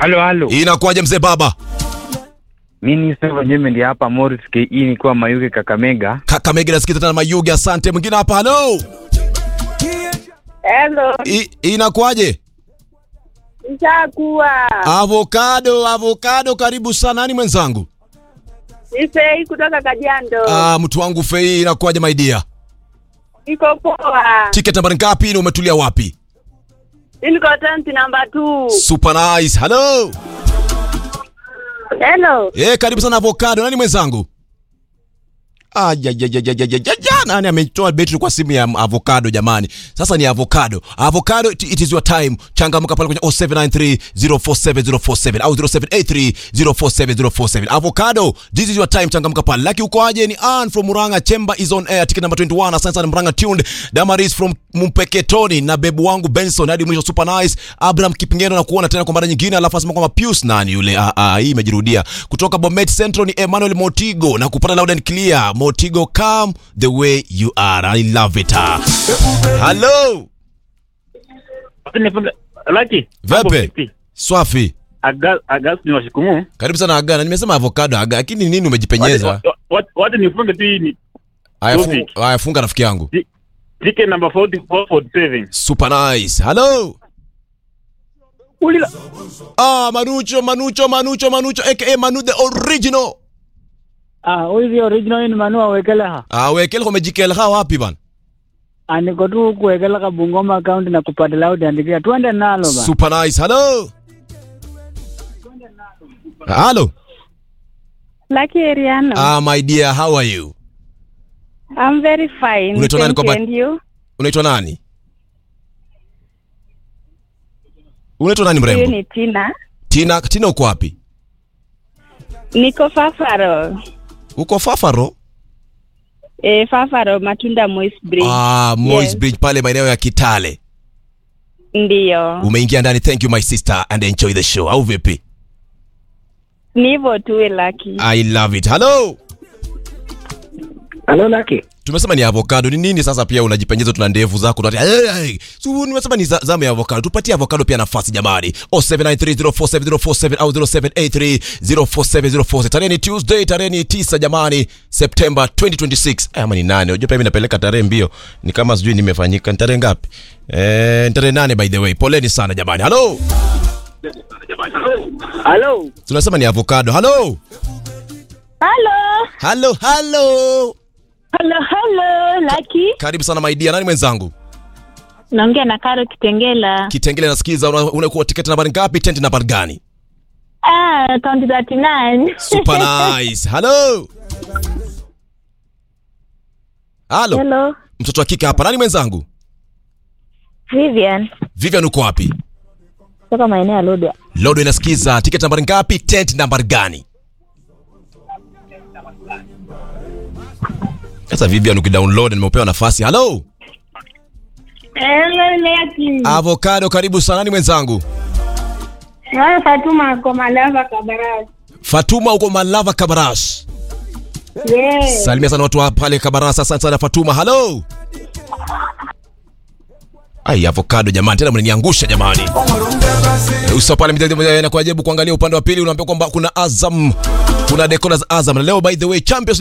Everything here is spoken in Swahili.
Halo, halo. Inakuwaje mzee baba? Mimi ni Steve Nyeme ndi hapa Morris KE nikiwa Mayuge Kakamega. Kakamega nasikiza tena Mayuge, asante. Mwingine hapa, halo. Hello, I- Inakuwaje? ishakuwa Avocado, avocado, karibu sana. Nani mwenzangu? Ifei kutoka Kajiando. Ah, mtu wangu Fei, inakuwaje my dear? Niko poa. Ticket nambari ngapi na umetulia wapi? Niko tent number 2. Super nice. Hello. Hello. Eh, karibu sana avocado. Nani mwenzangu? Ah, ya, ya, ya, ya, ya, ya, ya, ya. Nani ametoa betri kwa simu ya avocado jamani? Sasa ni avocado. Avocado it, it is your time. Changamka pale kwenye 0793047047 au 0783047047. Avocado, this is your time. Changamka pale. Lucky uko aje? Ni Ann from Muranga. Chamber is on air. Ticket number 21. Asante sana Muranga tuned. Damaris from Mpeketoni na bebu wangu Benson hadi mwisho super nice. Abraham Kipingeno na kuona tena kwa mara nyingine alafu asema kwamba Pius nani yule? Ah, ah, hii imejirudia. Kutoka Bomet Central ni Emmanuel Motigo na kupata loud and clear. Motigo come the way you are. I love it. Ah. Hello. Laki. Vepe. Swafi. Agas ni washikumu. Karibu sana Agana. Nimesema avocado Aga, lakini nini umejipenyeza? Watu nifunge tu hii ni Haya Topic. funga, haya funga rafiki yangu. ticket number 4447. Super nice. Hello. Ulila. Ah, Manucho, Manucho, Manucho, Manucho aka Manu the original. Ah, huyu original ni Manu awekeleha. Ah, wekele umejikeleha wapi bana? Ah, niko tu kuwekeleka Bungoma account na kupata loud and clear. Twende nalo ba. Super nice. Hello. Hello. Lucky Eriano. Ah, my dear, how are you? I'm very fine. Unaitwa nani Thank kwa you. ba- And you? Unaitwa nani? Unaitwa nani Huyu mrembo? ni Tina. Tina, Tina uko wapi? Niko Fafaro. Uko Fafaro? Eh, Fafaro Matunda Moist Bridge. Ah, Moys Yes. Bridge pale maeneo ya Kitale. Ndiyo. Umeingia ndani. Thank you my sister and enjoy the show. Au vipi? Ni hivyo tu we Lucky. I love it. Hello. Halo Laki. Tumesema ni avocado. Ni nini sasa pia unajipenyeza tuna ndevu zako. Hey, hey. So, nimesema ni za- zamu ya avocado. Tupatie avocado pia nafasi jamani. 0793047047 au 0783047047. Tarehe ni Tuesday, tarehe ni 9 jamani, September 2026. Eh, ama ni nane. Unajua pia mimi napeleka tarehe mbio. Ni kama sijui nimefanyika. Ni tarehe ngapi? Eh, ni tarehe nane by the way. Poleni sana jamani. Hello. Hello. Tunasema ni avocado. Hello. Hello. Hello, hello. Hello, hello, Lucky. Karibu sana my dear. Nani mwenzangu? Naongea na Karo Kitengela. Kitengele nasikiza una- unakuwa tiketi nambari ngapi? Tent nambari gani? Ah, county 39. Super nice. Hello. Hello. Hello. Mtoto wa kike hapa. Nani mwenzangu? Vivian. Vivian uko wapi? Kutoka maeneo ya Lodwa. Lodo inasikiza. Tiketi nambari ngapi? Tent nambari gani? Sasa Vivian ukidownload nimepewa nafasi. Hello. Hello, Lucky. Avocado karibu sana. Nani mwenzangu? Wewe Fatuma kwa Malava Kabarasi. Fatuma uko Malava Kabaras. Yes. Salimia sana watu wa pale Kabaras. Asante sana Fatuma. Hello. Ai, avocado jamani, tena mnaniangusha jamani. Uso pale mtazamo na kuajabu kuangalia upande wa pili unaambia kwamba kuna Azam, kuna decoder za Azam. Na leo by the way Champions